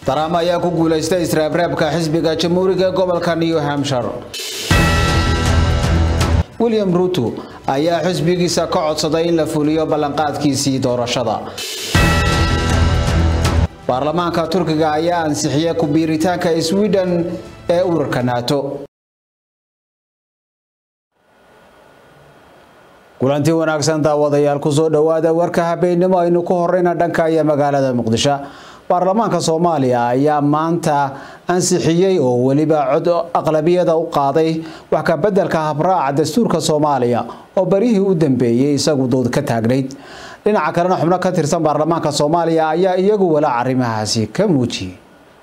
trump ayaa ku guulaystay israabreebka xisbiga jamhuuriga gobolka new hampshire william ruto ayaa xisbigiisa ka codsaday in la fuliyo ballanqaadkiisii doorashada baarlamaanka turkiga ayaa ansixiyay ku-biiritaanka sweden ee ururka nato kulanti wanaagsan daawadayaal kusoo dhowaada warka habeenimo aynu ku horeyna dhanka iyo magaalada muqdisho baarlamaanka soomaaliya ayaa maanta ansixiyey oo weliba cod aqlabiyada u qaaday wax ka bedelka habraaca dastuurka soomaaliya oo barihii u dambeeyey isagu dood ka taagnayd dhinaca kalena xubno ka tirsan baarlamaanka soomaaliya ayaa iyagu walaac arrimahaasi ka muujiyey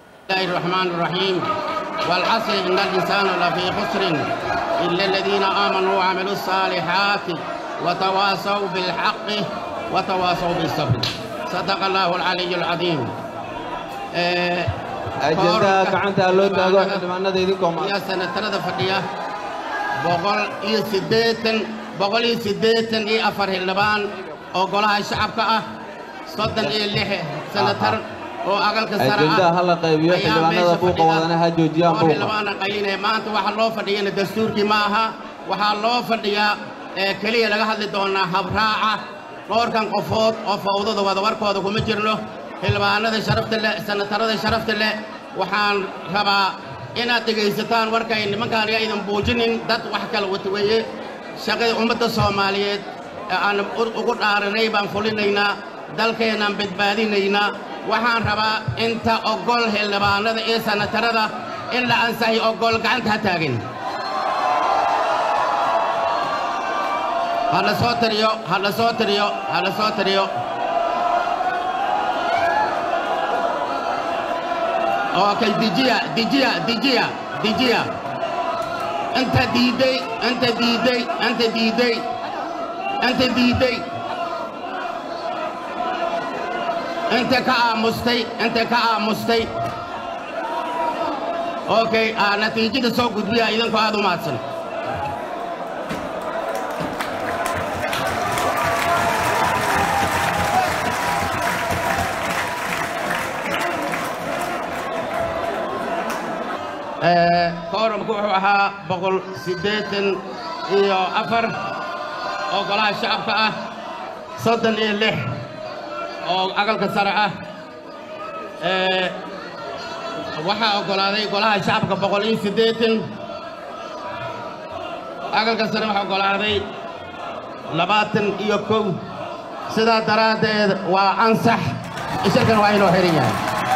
والعصر إن الإنسان لفي خسر إلا الذين آمنوا وعملوا الصالحات وتواصوا بالحق وتواصوا بالصبر صدق الله العلي العظيم ajendaha gacanta loo taago xildhibaanada idinkoo يا سنة ثلاثة فقية بقول إيه سديتن بقول إيه سديتن إيه أفر هلبان أو قولها الشعب كأه صدن إيه اللحى سنة تر oo aqalka sare ajendaha hala qaybiyo xildhibaanada buuqa wadana ha joojiyaan buuqa xildhibaana qaylinaya maanta waxaa loo fadhiyana dastuurkii ma aha waxaa loo fadhiyaa ee keliya laga hadli doonaa habraaca dhowrkan qofood oo fawdada wada warkooda kuma jirno xildhibaanada sharafta leh sanatarada sharafta leh waxaan rabaa inaad dhegaysataan warkay nimankaan yaa idan buujinin dad wax kala wata weeye shaqada ummadda soomaaliyeed ee aan ugu dhaaranay baan fulinaynaa dalkeennaan badbaadinaynaa waxaan rabaa inta ogol xildhibaanada iyo sanatarada in la ansaxiyo ogol gacanta ha taagin ha la soo tiriyo ha la soo tiriyo ha la soo tiriyo okay dijiya dijiya dijiya dijiya inta diiday inta diiday inta diiday inta diiday inta ka aamustay inta ka aamustay okay ah natiijada soo gudbiya idinkoo aad u mahadsan kooramku wuxuu ahaa boqol siddeetan iyo afar oo golaha shacabka ah soddon iyo lix oo aqalka sare ah waxaa oggolaaday golaha shacabka boqol iyo siddeetan aqalka sare waxaa oggolaaday labaatan iyo kow sidaa daraaddeed waa ansax shirkan waa inoo xihan yahay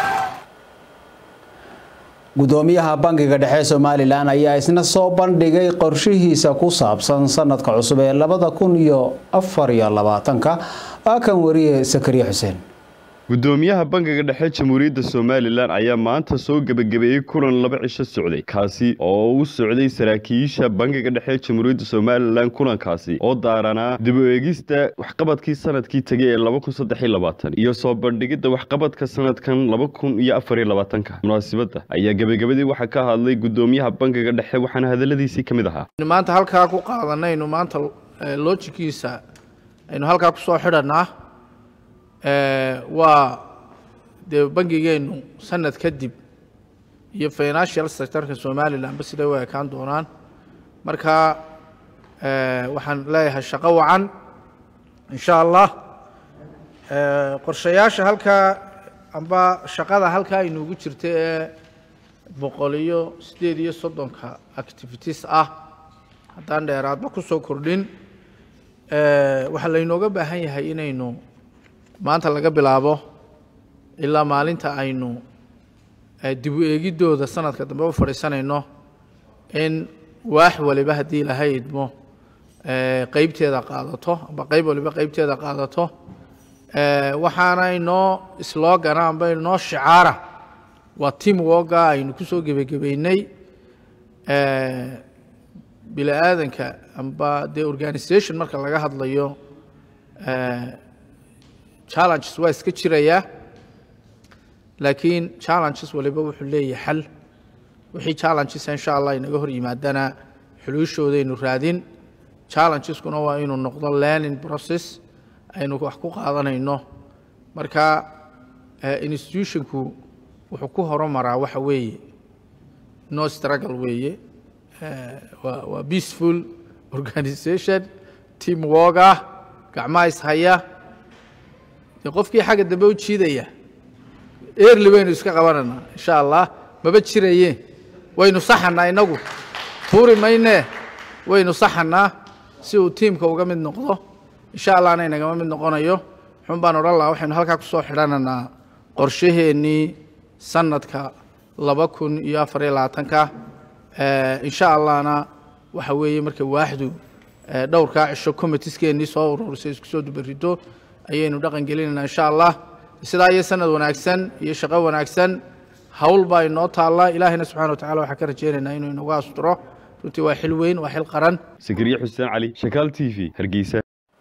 gudoomiyaha bangiga dhexe somalilan ayaa isna soo bandhigay qorshihiisa ku saabsan sanadka cusub ee labada kun iyo afar iyo labaatanka waa kan wariye sakariye xuseen gudoomiyaha bangiga dhexe jamhuuriyadda somalilan ayaa maanta soo gebagabeeyey kulan laba cisho socday kaasi oo u socday saraakiisha bangiga dhexe jamhuuriyadda somalilan kulankaasi oo daaranaa dib u eegista waxqabadkii sanadkii tegay ee laba kun saddex iyo labaatan iyo soo bandhigidda waxqabadka sanadkan laba kun iyo afar iyo labaatanka munaasibadda ayaa gebagabadii waxaa ka hadlay gudoomiyaha bangiga dhexe waxaana hadaladiisii ka mid ahaa maanta halkaa ku qaadanaynu maanta loojikiisa aynu halkaa ku soo xidhanaa waa dee bangigeennu sanad kadib iyo financial sectorka somalilanba siday u ekaan doonaan marka waxaan leeyahay shaqo wacan insha allah qorshayaasha halkaa amba shaqada halkaa inuugu jirta ee boqol iyo siddeed iyo soddonka activities ah haddaan dheeraadba ku soo kordhin waxaa laynooga baahan yahay inaynu maanta laga bilaabo ilaa maalinta aynu dib u eegiddooda sanadka dambe u fadhiisanayno in waax waliba haddii ilahay idmo qeybteeda qaadato amba qeyb waliba qeybteeda qaadato waxaana inoo sloogana amba inoo shicaara waa team woga aynu ku soo gebagabeynay bini aadanka amba dee organisation marka laga hadlayo challenges waa iska jirayaa laakiin challenges waliba wuxuu leeyahay xal wixii challenges insha allah inaga hor yimaadana xuluushoodaaynu raadin challengeskuna waa inuu noqdo learning process aynu wax ku qaadanayno marka institutionku wuxuu ku horumaraa waxa weeye no struggle weeye waa waa peaceful organisation team work ah gacmaha ishaya dee qofkii xagga dambe u jiidaya eerli baynu iska qabananaa insha allah maba jiraye waynu saxanaa inagu tuuri maynee waynu saxanaa si uu tiimka uga mid noqdo insha allahna inagama mid noqonayo xun baan odhan lahaa waxaynu halkaa kusoo xidhananaa qorshaheennii sanadka laba kun iyo afar iyo labaatanka insha allahna waxa weeye marka waaxdu dhowrkaa cisho committeeskeenii soo ururisay isku soo dubarito ayaynu dhaqan gelinaynaa insha allah sidaa iyo sanad wanaagsan iyo shaqo wanaagsan hawl baa inoo taalla ilaahayna subxana wa tacala waxaan ka rajaynaynaa inuu inagu asturo runtii waa xil weyn waa xil qaran sakariye xuseen cali shakaal t v hargeysa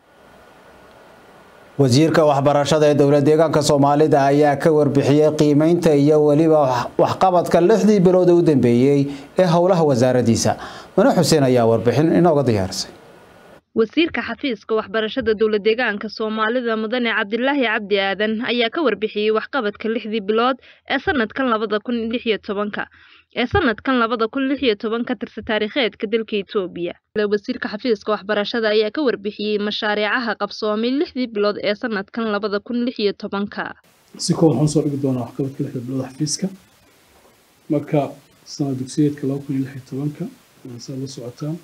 wasiirka waxbarashada ee dowlad deegaanka soomaalida ayaa ka warbixiyey qiimeynta iyo weliba waxqabadka lixdii bilood ee u dambeeyey ee howlaha wasaaradiisa mano xuseen ayaa warbixin inooga diyaarisay wasiirka xafiiska waxbarashada dowlad deegaanka soomaalida mudane cabdilaahi cabdi aadan ayaa ka warbixiyey waxqabadka lixdii bilood ee sanadkan labada kun lix iyo tobanka ee sanadkan labada kun lix iyo toban ka tirsa taariikheedka dalka etoobiya wasiirka xafiiska waxbarashada ayaa ka warbixiyey mashaariicaha qabsoomay lixdii bilood ee sanadkan labada kun lix iyo tobanka si kooban waxaan soo dhigi doonaa waxqabadka lixda bilood xafiiska marka sanad dugsiyeedka laba kun iyo lix iyo tobanka saad la socotaan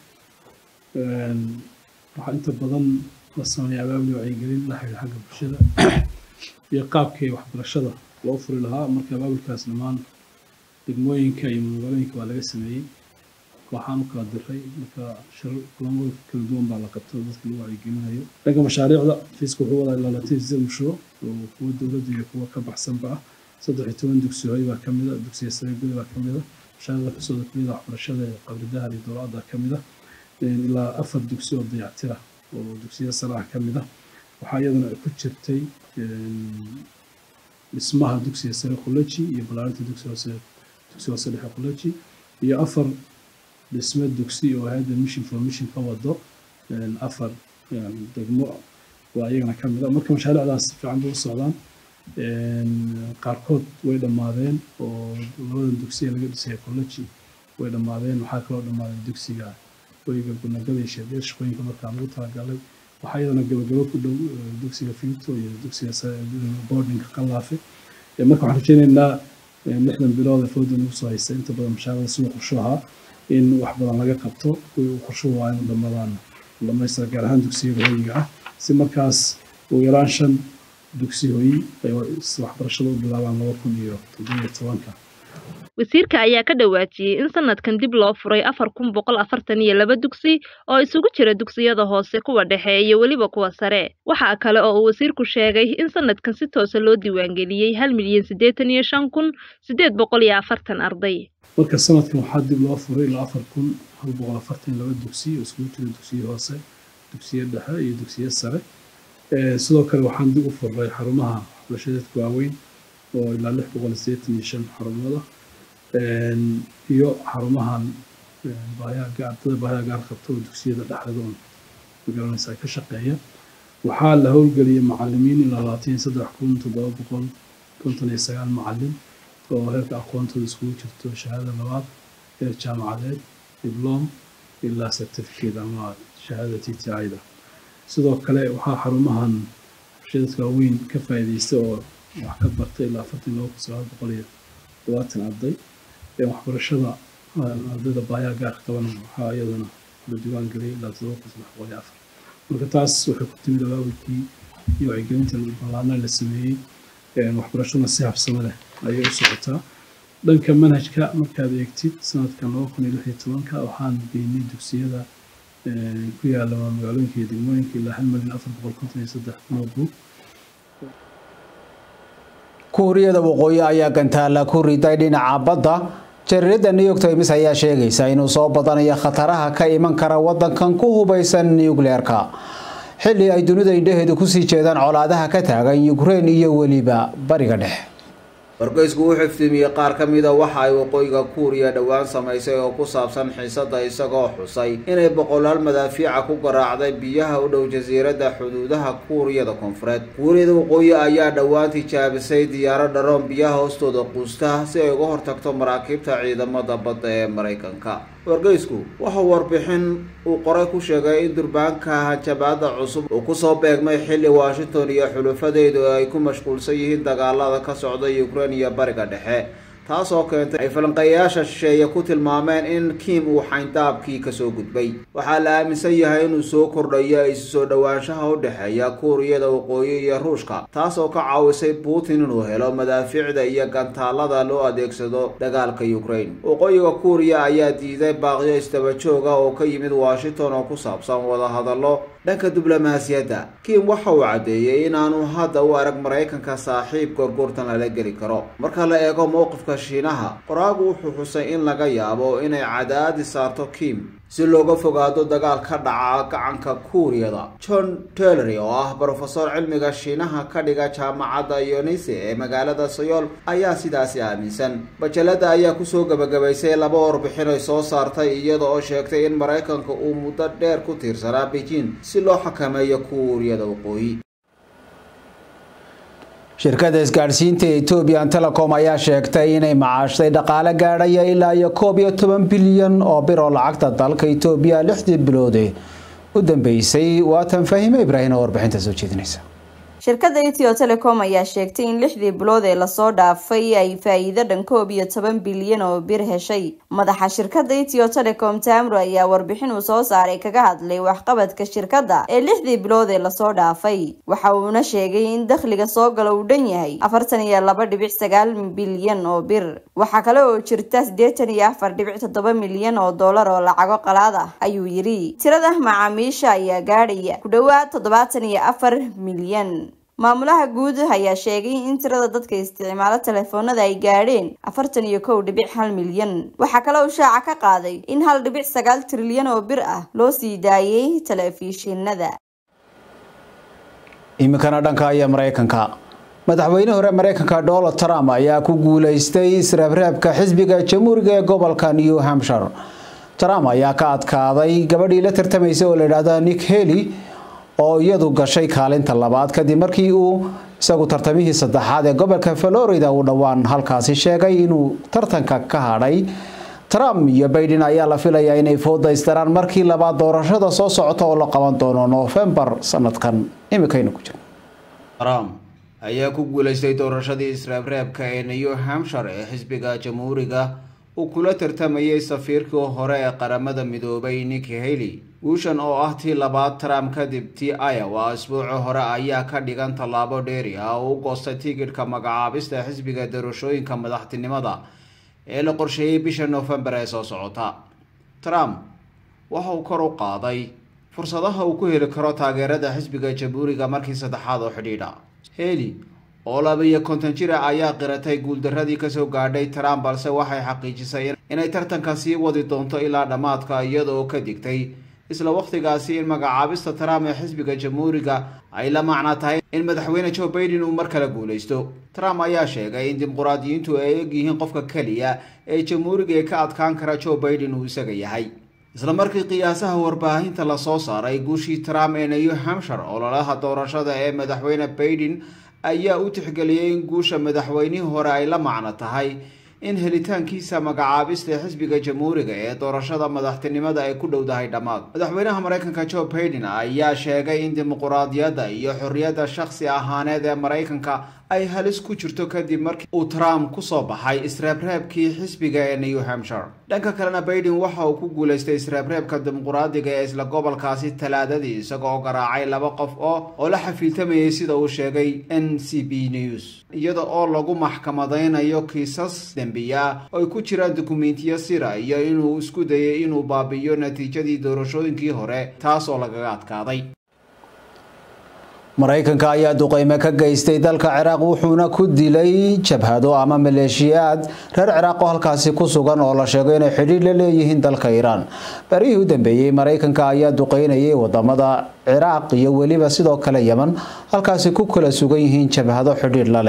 waxaa inta badan la sameeya abaabli wacyigelin la xiriira xagga bulshada iyo qaabkii waxbarashada loo furi lahaa marka abaabulkaas dhammaan degmooyinka iyo magaalooyinka waa laga sameeyey waxaan u kala diray marka shirar kulamada kala duwan baa la qabta dadka lagu wacyigelinayo dhanka mashaariicda fiiska wuxuu wadaa ilaa latin sideed mashruuc oo kuwa dowladda iyo kuwa ka baxsanba ah saddex iyo toban dugsi hoy baa ka mid a dugsiya sare gudi baa ka mid a mashaariicda kasooda kamid a waxbarashada ee qabridahar iyo dowladda ka mid a ilaa afar dugsi oo dayactira oo dugsiya sare ah ka mid ah waxaa iyaduna ku jirtay dhismaha dugsiga sare collegi iyo balaarinta dugsi hoose dugsi hoose dhexe collegi iyo afar dhisme dugsi oo hayadda mission for mission ka wado afar degmo waa iyagana ka mid a marka mashaariicdaas si fiican bay u socdaan qaarkood way dhammaadeen oo labadan dugsiya laga dhisaya collegi way dhammaadeen waxaa kaloo dhammaaday dugsiga hoyga gunagada iyo sheedeer shaqooyinka markaa lagu talagalay waxaa iyadana gabagabo ku dhow dugsiga finto iyo dugsiga boardinga qalaafe marka waxaan rajaynaynaa lixdan bilood ee fooda nagu soo haysta inta badan mashaariicda siduu qorsho ahaa in wax badan laga qabto kuwii uu qorsho waa inu dhammadaan dhamaystira gaar ahaan dugsiyada hoyiga ah si markaas ugu yaraan shan dugsi hoyi ay waxbarashada u bilaabaan laba kun iyo toddobiyo tobanka wasiirka ayaa ka dhawaajiyey in sanadkan dib loo furay afar kun boqol afartan iyo laba dugsi oo isugu jira dugsiyada hoose kuwa dhexe iyo weliba kuwa sare waxaa kale oo uu wasiirku sheegay in sanadkan si toosa loo diiwaangeliyey hal milyan siddeetan iyo shan kun siddeed boqol iyo afartan arday marka sanadkan waxaa dib loo furay ilaa afar kun hal boqol afartan iyo laba dugsi oo isugu jira dugsiya hoose dugsiya dhexe iyo dugsiya sare sidoo kale waxaan dib u furray xarumaha waxbarashadeedka waaweyn oo ilaa lix boqol siddeetan iyo shan xarumooda iyo xarumahan ardada baahiyaha gaar qabta oo dugsiyada dhexdeeda un magaranaysa ka shaqeeya waxaa la howlgeliyay macalimiin ilaa labaatan iyo saddex kun toddoba boqol konton iyo sagaal macalin oo heerka aqoontooda iskugu jirto shahaada labaad heer jaamacadeed diblom ilaa certificate ama shahaada t t i da sidoo kale waxaa xarumahan shadadka waaweyn ka faa'iidaysta oo wax ka bartay ilaa afartan laba kun sagaal boqol iyo todobaatan arday waxbarashada ardayda baayaha gaarka qaban waxaa iyadana la diiwaan geliyay ilaa todoba kun saddex boqol iyo afar marka taas waxay ku timid abaabulkii iyo wacyigelinta ballaadna la sameeyey waxbarashaduna si habsamo leh ayay u socotaa dhanka manhajka markaad eegtid sanadkan laba kun iyo lix iyo tobanka waxaan geynay dugsiyada ku yaala magaalooyinka iyo degmooyinka ilaa hal milyan afar boqol konton iyo saddex notebook kuuriyada waqooyi ayaa gantaala ku riday dhinaca badda jariirada new york times ayaa sheegaysa inuu soo badanayo khataraha ka iman kara wadankan ku hubaysan nucleerka xilli ay dunida indhaheedu kusii jeedaan colaadaha ka taagan ukraine iyo weliba bariga dhexe wargeysku wuxuu iftiimiyey qaar ka mida waxa ay waqooyiga kuuriya dhowaan samaysay oo ku saabsan xiisada isagoo xusay inay boqolaal madaafiica ku garaacday biyaha u dhow jasiiradda xuduudaha kuuriyada koonfureed kuuriyada waqooyi ayaa dhowaan tijaabisay diyaaro dharoon biyaha hoostooda quusta si ay uga hortagto maraakiibta ciidamada badda ee maraykanka wargeysku wuxuu warbixin uu qoray ku sheegay in durbaanka hanjabaada cusub uu kusoo beegmay xilli washington iyo xulufadeedu ay ku mashquulsan yihiin dagaalada ka socda ukraine iyo bariga dhexe taasoo keentay ay falanqeeyayaasha shisheeye ku tilmaameen in kim uu xayndaabkii kasoo gudbay waxaa la aaminsan yahay inuu soo kordhayo isu soo dhowaanshaha u dhexeeya kuuriyada waqooyi iyo ruushka taasoo ka caawisay putin inuu helo madaafiicda iyo gantaalada loo adeegsado dagaalka ukraine waqooyiga kuuriya ayaa diiday baaqyo istabajooga oo ka yimid washington oo ku saabsan wadahadallo dhanka diblomaasiyadda kim waxa uu caddeeyey inaanu hadda u arag maraykanka saaxiib gorgortan lala geli karo marka la eego mowqifka shiinaha qoraagu wuxuu xusay in laga yaabo inay cadaadi saarto kim si looga fogaado dagaal ka dhaca gacanka kuuriyada john tellery oo ah brofesor cilmiga shiinaha ka dhiga jaamacadda yonise ee magaalada sayool ayaa sidaasi aaminsan bajalada ayaa kusoo gebagabaysay laba warbixin ay soo saartay iyada oo sheegtay in maraykanka uu muddo dheer ku tiirsanaa beijing si loo xakameeyo kuuriyada waqooyi shirkada isgaadhsiinta ethoobian telecom ayaa sheegtay inay macaashtay dhaqaale gaadhaya ilaa iyo koob iyo toban bilyan oo bir oo lacagta dalka etoobiya lixdii biloode u dambeysay waatan fahime ibraahim oo warbixinta soo jeedinaysa shirkadda ethio telecom ayaa sheegtay in lixdii bilood ee lasoo dhaafay ay faa-iido dhan koob iyo toban bilyan oo bir heshay madaxa shirkadda ethio telecom tamro ayaa warbixin uu soo saaray kaga hadlay waxqabadka shirkadda ee lixdii bilood ee lasoo dhaafay waxa uuna sheegay in dakhliga soo gala uu dhan yahay afartan iyo laba dhibic sagaal bilyan oo bir waxaa kale oo jirta siddeetan iyo afar dhibic toddoba milyan oo dollar oo lacago qalaad ah ayuu yidhi tirada macaamiisha ayaa gaadhaya ku dhowaad toddobaatan iyo afar milyan maamulaha guud ayaa sheegay in tirada dadka isticmaalo telefoonada ay gaadheen afartan iyo kow dhibic hal milyan waxaa kale uu shaaca ka qaaday in hal dhibic sagaal trilyan oo bir ah loo sii daayay telefishinada iminkana dhanka iyo maraykanka madaxweyne hore maraykanka donald trump ayaa ku guuleystay israabraabka xisbiga jamhuuriga ee gobolka new hampshire trump ayaa ka adkaaday gabadhii la tartamaysa oo la yidhaahda nick hely oo iyadu gashay kaalinta labaad kadib markii uu isagu tartamihii saddexaad ee gobolka florida uu dhowaan halkaasi sheegay inuu tartanka ka hadhay trump iyo baiden ayaa la filayaa inay foodaystaraan markii labaad doorashada soo socota oo la qaban doono noofembar sanadkan iminkaynu ku jirno trump ayaa ku guuleystay doorashadii israabreebka ee new hampshire ee xisbiga jamhuuriga uu kula tartamayay safiirkii hore ee qaramada midoobay nick haley guushan oo ah tii labaad trump kadib tii iowa asbuuci hore ayaa ka dhigan tallaabo dheeri ah oo u goostay tigidhka magacaabista xisbiga doorashooyinka madaxtinimada ee la qorsheeyey bisha noofembar ee soo socota trump waxa uu kor u qaaday fursadaha uu ku heli karo taageerada xisbiga jamhuuriga markii saddexaad oo xidhiidha heli oo laba iyo konton jira ayaa qiratay guuldaradii kasoo gaadhay trump balse waxay xaqiijisay inay tartanka sii wadi doonto ilaa dhammaadka iyada oo ka digtay isla wakhtigaasi in magacaabista trump ee xisbiga jamhuuriga ay la macno tahay in madaxweyne joe baiden uu mar kale guulaysto trump ayaa sheegay in dimuqraadiyiintu ay egyihiin qofka keliya ee jamhuuriga ee ka adkaan kara joe baiden uu isaga yahay isla markii qiyaasaha warbaahinta lasoo saaray guushii trump ee new hampshire ololaha doorashada ee madaxweyne baiden ayaa u tixgeliyay in guusha madaxweynihii hore ay la macno tahay in helitaankiisa magacaabista ee xisbiga jamhuuriga ee doorashada madaxtinimada ay ku dhowdahay dhammaad madaxweynaha maraykanka joe baiden ayaa sheegay in dimuquraadiyadda iyo xorriyadda shakhsi ahaaneed ee maraykanka ay halis ku jirto kadib markii uu trump kusoo baxay israabreebkii xisbiga ee new hampshire dhanka kalena baiden waxa uu ku guulaystay israabreebka dimuquraadiga ee isla gobolkaasi talaadadii isagoo garaacay laba qof oo oo la xafiiltamayay sida uu sheegay n c b news iyada oo lagu maxkamadaynayo kiisas dembiya oo ay ku jiraan dukumentiyo sira iyo inuu isku dayay inuu baabi'iyo natiijadii doorashooyinkii hore taas oo lagaga adkaaday maraykanka ayaa duqeyme ka geystay dalka ciraaq wuxuuna ku dilay jabhado ama maleeshiyaad reer ciraaq oo halkaasi ku sugan oo la sheego inay xidhiir la leeyihiin dalka iiraan barihii u dambeeyey maraykanka ayaa duqeynayay wadamada ciraaq iyo weliba sidoo kale yeman halkaasi ku kala sugan yihiin jabhado xidhiir la leh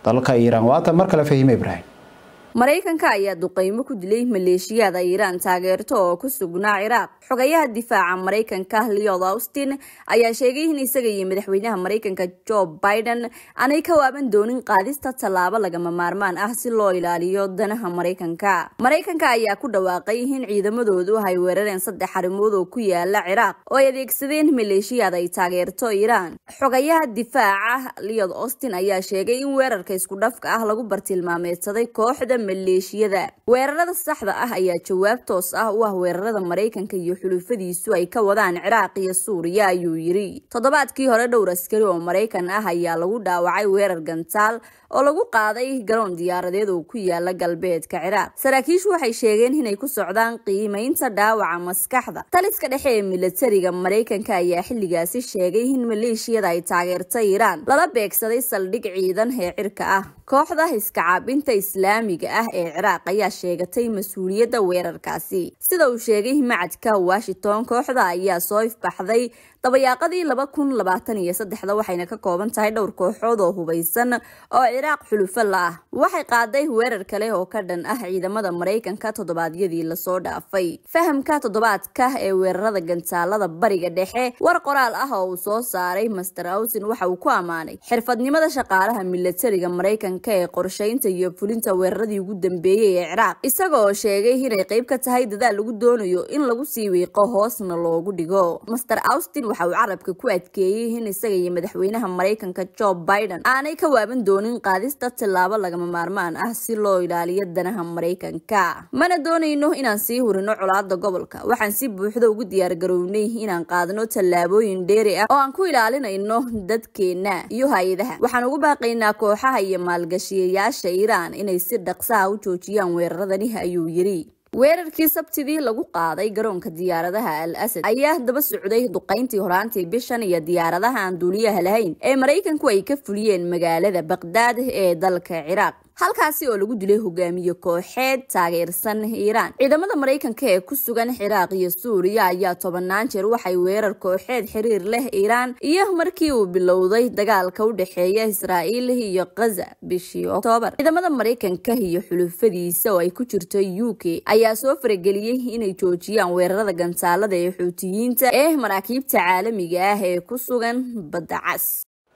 dalka iiraan waata mar kale fahime ibraahim maraykanka ayaa duqeymo ku dilay maleeshiyaada iiraan taageerto oo ku sugnaa ciraaq xogayaha difaaca maraykanka leod austin ayaa sheegay in isaga iyo madaxweynaha maraykanka jo biden aanay ka waaban doonin qaadista tallaabo lagama maarmaan ah si loo ilaaliyo danaha maraykanka maraykanka ayaa ku dhawaaqay in ciidamadoodu ay weerareen saddex arrimood oo ku yaala ciraaq oo ay adeegsadeen maleeshiyaad ay taageerto iiraan xogayaha difaaca leod austin ayaa sheegay in weerarka isku dhafka ah lagu bartilmaameedsaday kooxda maleeshiyada weerarada saxda ah ayaa jawaab toos ah u ah weerarada maraykanka iyo xulufadiisu ay ka wadaan ciraaq iyo suuriya ayuu yiri toddobaadkii hore dhowr askari oo maraykan ah ayaa lagu dhaawacay weerar gantaal oo lagu qaaday garoon diyaaradeed oo ku yaala galbeedka ciraaq saraakiishu waxay sheegeen inay ku socdaan qiimeynta dhaawaca maskaxda taliska dhexe ee milatariga maraykanka ayaa xilligaasi sheegay in maleeshiyada ay taageerta iiraan lala beegsaday saldhig ciidan ee cirka ah kooxda iskacaabinta islaamiga ah ee ciraaq ayaa sheegatay mas-uuliyadda weerarkaasi sida uu sheegay macadka washington kooxda ayaa soo ifbaxday dabayaaqadii laba kun labaatan iyo saddexda waxayna ka kooban tahay dhowr kooxood oo hubaysan oo ciraaq xulufo la ah waxay qaaday weerar kale oo ka dhan ah ciidamada maraykanka toddobaadyadii lasoo dhaafay fahamka toddobaadka ee weerarada gantaalada bariga dhexe war qoraal ah oo uu soo saaray master ausin waxa uu ku ammaanay xirfadnimada shaqaalaha milatariga maraykanka ee qorshaynta iyo fulinta weeraradii ugu dambeeyey ee ciraaq isaga oo sheegay inay qayb ka tahay dadaal lagu doonayo in lagu sii wiiqo hoosna loogu dhigo master austin waxa uu carabka ku adkeeyey in isaga iyo madaxweynaha maraykanka jo biden aanay ka waaban doonin qaadista tillaabo lagama maarmaan ah si loo ilaaliyo danaha maraykanka mana doonayno inaan sii hurino colaada gobolka waxaan si buuxda ugu diyaargarownay inaan qaadno tallaabooyin dheeri ah oo aan ku ilaalinayno dadkeena iyo hay-adaha waxaan ugu baaqaynaa kooxaha iyo maalgashiyayaasha iiraan inay si dhaqsaha u joojiyaan weeraradani ayuu yiri weerarkii sabtidii lagu qaaday garoonka diyaaradaha al asad ayaa daba socday duqayntii horaantii bishan iyo diyaaradaha aan duuliyaha lahayn ee maraykanku ay ka fuliyeen magaalada baqdaad ee dalka ciraaq halkaasi oo lagu dilay hogaamiye kooxeed taageersan iiraan ciidamada maraykanka ee ku sugan ciraaq iyo suuriya ayaa tobanaan jeer waxay weerar kooxeed xiriir leh iiraan iyo markii uu bilowday dagaalka u dhexeeya israa'iil iyo khaza bishii oktoobar ciidamada maraykanka iyo xulufadiisa oo ay ku jirto u k ayaa soo farageliyey inay joojiyaan weerarada gantaalada ee xuutiyiinta ee maraakiibta caalamiga ah ee ku sugan badda cas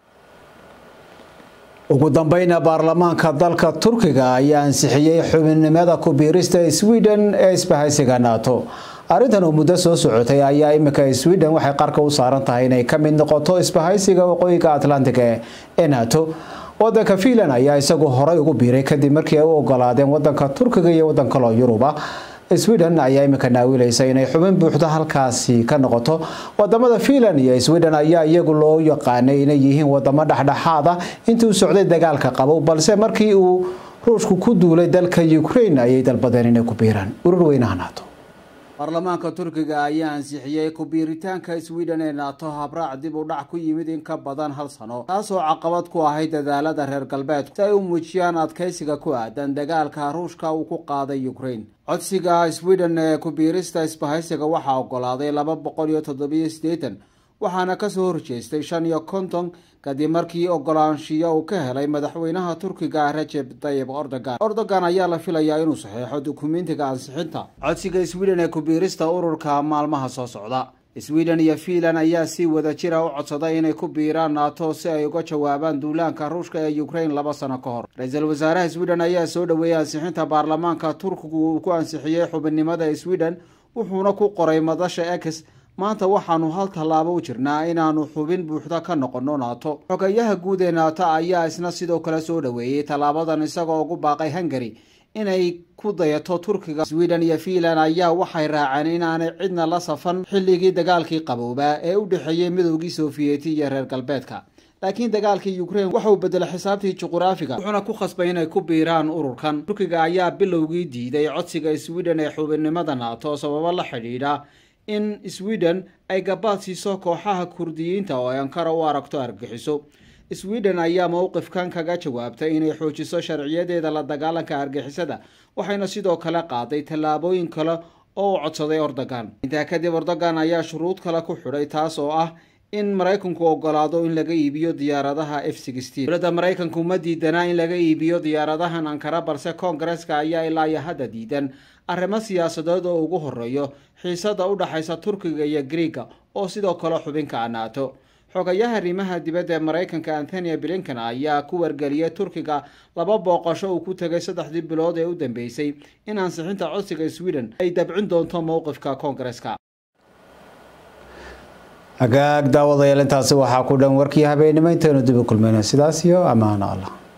ugu dambeyna baarlamaanka dalka turkiga ayaa ansixiyey xubinnimada ku-biirista sweden ee isbahaysiga nato arrintan oo muddo soo socotay ayaa imika sweden waxay qarka u saaran tahay inay ka mid noqoto isbahaysiga waqooyiga atlantiga ee nato wadanka fiinland ayaa isagu horay ugu biiray kadib markii ay u ogolaadeen wadanka turkiga iyo wadan kaloo yuruba sweden ayaa imika naawilaysa inay xubin buuxdo halkaasi ka noqoto wadamada fiinland iyo sweden ayaa iyagu loo yaqaanay inay yihiin wadamo dhexdhexaad ah intii u socday dagaalka qabow balse markii uu ruushku ku duulay dalka ukraine ayay dalbadeen inay ku biiraan urur weynaha nato baarlamaanka turkiga ayaa ansixiyey ku-biiritaanka sweden ee nato habraac dib u dhac ku yimid in ka badan hal sano taasoo caqabad ku ahayd dadaalada reer galbeedku si ay u muujiyaan adkaysiga ku aadan dagaalka ruushka uu ku qaaday ukraine codsiga sweden ee ku-biirista isbahaysiga waxaa ogolaaday laba boqol iyo toddobiyo siddeetan waxaana kasoo horjeestay shan iyo konton kadib markii ogolaanshiyo uu ka helay madaxweynaha turkiga rajeb tayib ordogan ordogan ayaa la filayaa inuu saxeexo dukumentiga ansixinta codsiga sweden ee ku-biirista ururka maalmaha soo socda sweden iyo fiinland ayaa si wada jira u codsaday inay ku biiraan nato si ay uga jawaabaan duulaanka ruushka ee ukraine laba sano ka hor ra-iisul wasaaraha sweden ayaa soo dhoweeyey ansixinta baarlamaanka turkigu uu ku ansixiyey xubinnimada sweden wuxuuna ku qoray madasha ex maanta waxaanu hal tallaabo u jirnaa inaanu xubin buuxda ka noqono nato xogayaha guud ee nato ayaa isna sidoo kale soo dhoweeyey tallaabadan isagoo ugu baaqay hungary inay ku dayato turkiga sweden iyo fiinland ayaa waxay raaceen inaanay cidna la safan xilligii dagaalkii qaboobaa ee u dhexeeyey midoogii sofiyeeti iyo reer galbeedka laakiin dagaalkii ukraine waxa uu bedelay xisaabtii juquraafiga wuxuuna ku khasbay inay ku biiraan ururkan turkiga ayaa bilowgii diiday codsiga sweden ee xubinnimada nato sababo la xidhiidha in sweden ay gabaad siiso kooxaha kurdiyiinta oo ay ankara u aragto argixiso sweden ayaa mowqifkan kaga jawaabtay inay xoojiso sharciyadeeda la dagaalanka argixisada waxayna sidoo kale qaaday tallaabooyin kale oo u codsaday ordogan intaa kadib ordogan ayaa shuruud kale ku xidhay taas oo ah in maraykanku ogolaado in laga iibiyo diyaaradaha f dowladda maraykanku ma diidanaa in laga iibiyo diyaaradahan ankara balse koongareska ayaa ilaa iyo hadda diidan arrimo siyaasadeed oo ugu horeeyo xiisada u dhaxaysa turkiga iyo griiga oo sidoo kale xubinka naato xogayaha arrimaha dibadda ee maraykanka anthony blinken ayaa ku wargeliyay turkiga laba booqasho uu ku tegay saddexdii bilood ee u dambeysay in ansixinta codsiga sweden ay dabcin doonto mowqifka koongareska hagaag daawadayaal intaasi waxaa ku dhan warkii habeenimo intaynu dib u kulmayna sidaas iyo ammaano allah